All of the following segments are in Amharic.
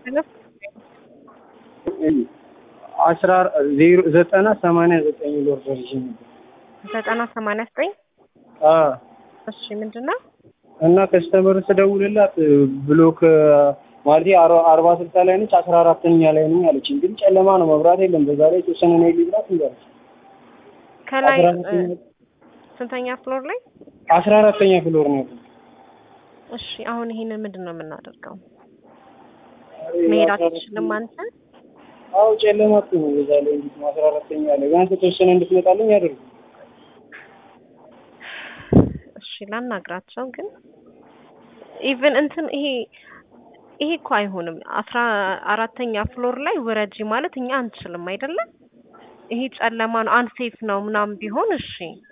አስራ ዜሮ ዘጠና ሰማንያ ዘጠኝ ብር ደርሼ ነበር። ዘጠና ሰማንያ ዘጠኝ አዎ እሺ ምንድን ነው? እና ከስተመር ስደውልላት ብሎክ ማለት አርባ ስልሳ ላይ ነች አስራ አራተኛ ላይ ነኝ አለችኝ። ግን ጨለማ ነው መብራት የለም። በዛ ላይ የተወሰነ ነው ሊብራት እንዳለች ከላይ አስራ እ፣ አራተኛ ስንተኛ ፍሎር ላይ? አስራ አራተኛ ፍሎር ነው ያለው። እሺ አሁን ይሄንን ምንድን ነው የምናደርገው? መሄድ አትችልም አንተ? አዎ ጨለማ እኮ ነው። በዛ ላይ እንዴት ነው አስራ አራተኛ ላይ ቢያንስ የተወሰነ እንድትመጣልኝ ያደርጉ። እሺ ላናግራቸው። ግን ኢቭን እንትን ይሄ ይሄ እኮ አይሆንም። አስራ አራተኛ ፍሎር ላይ ውረጂ ማለት እኛ አንችልም አይደለም። ይሄ ጨለማ ነው አንሴፍ ነው ምናምን ቢሆን እሺ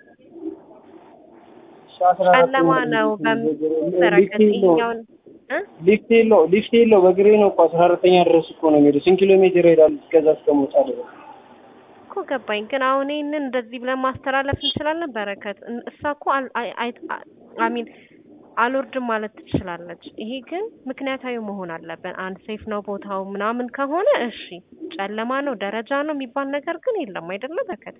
ጨለማ ነው በምትመረከት ይሄኛውን እ ሊፍት የለው ሊፍት የለው በእግሬ ነው እኮ አስራ አራተኛ ድረስ እኮ ነው የሚሄደው። ስንት ኪሎ ሜትር ይሄዳል እስከዛ እስከመውጣ ድረስ? እኮ ገባኝ። ግን አሁን ይሄንን እንደዚህ ብለን ማስተላለፍ እንችላለን። በረከት እን- እሷ እኮ አል- አይ- አይ- አሚን አልወርድም ማለት ትችላለች። ይሄ ግን ምክንያታዊ መሆን አለብን። አንድ ሴፍ ነው ቦታው ምናምን ከሆነ እሺ፣ ጨለማ ነው ደረጃ ነው የሚባል ነገር ግን የለም አይደለ በረከት።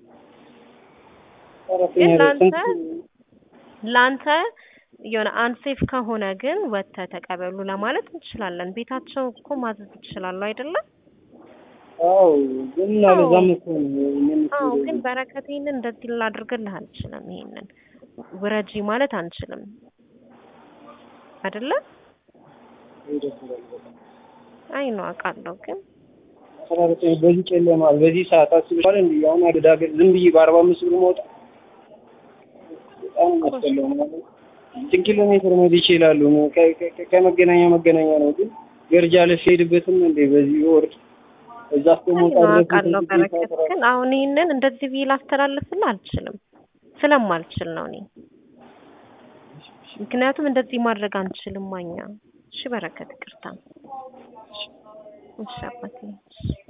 አራተኛ ግን ድረስ ለአንተ ስንት ለአንተ የሆነ አንሴፍ ከሆነ ግን ወጥተህ ተቀበሉ ለማለት እንችላለን። ቤታቸው እኮ ማዘዝ ይችላሉ አይደለም? አዎ ግን እና አዎ። በዛም እኮ ነው እኔም እኮ አዎ እንደዚህ ግን በረከት ይሄንን እንደዚህ ላድርግልህ አልችልም። ይሄንን ውረጂ ማለት አንችልም አይደለ? ደስ ይላል በጣም። አይ ነው አውቃለሁ። ግን አስራ አራተኛ በዚህ ጨለማ በዚህ ሰዓት አስብሻል እንዴ? አሁን ወደ ሀገር ዝም ብዬ በአርባ አምስት ብር መውጣት በጣም የሚያስጠላው ማለት ነው። ስንት ኪሎ ሜትር መሄድ ይችላሉ? ከ- ከ- ከመገናኛ መገናኛ ነው ግን ገርጃ ልሄድበትም እንዴ በዚህ ወርድ እዛ አይ እስከመውጣ ነው ድረስ አውቃለሁ ስንት በረከት። ሰዓት ግን አሁን ይሄንን እንደዚህ ብዬ ላስተላልፍልህ አልችልም፣ ስለማልችል ነው እኔ። ምክንያቱም እንደዚህ ማድረግ አንችልም እኛ። እሺ በረከት፣ ይቅርታ። እሺ አባቴ።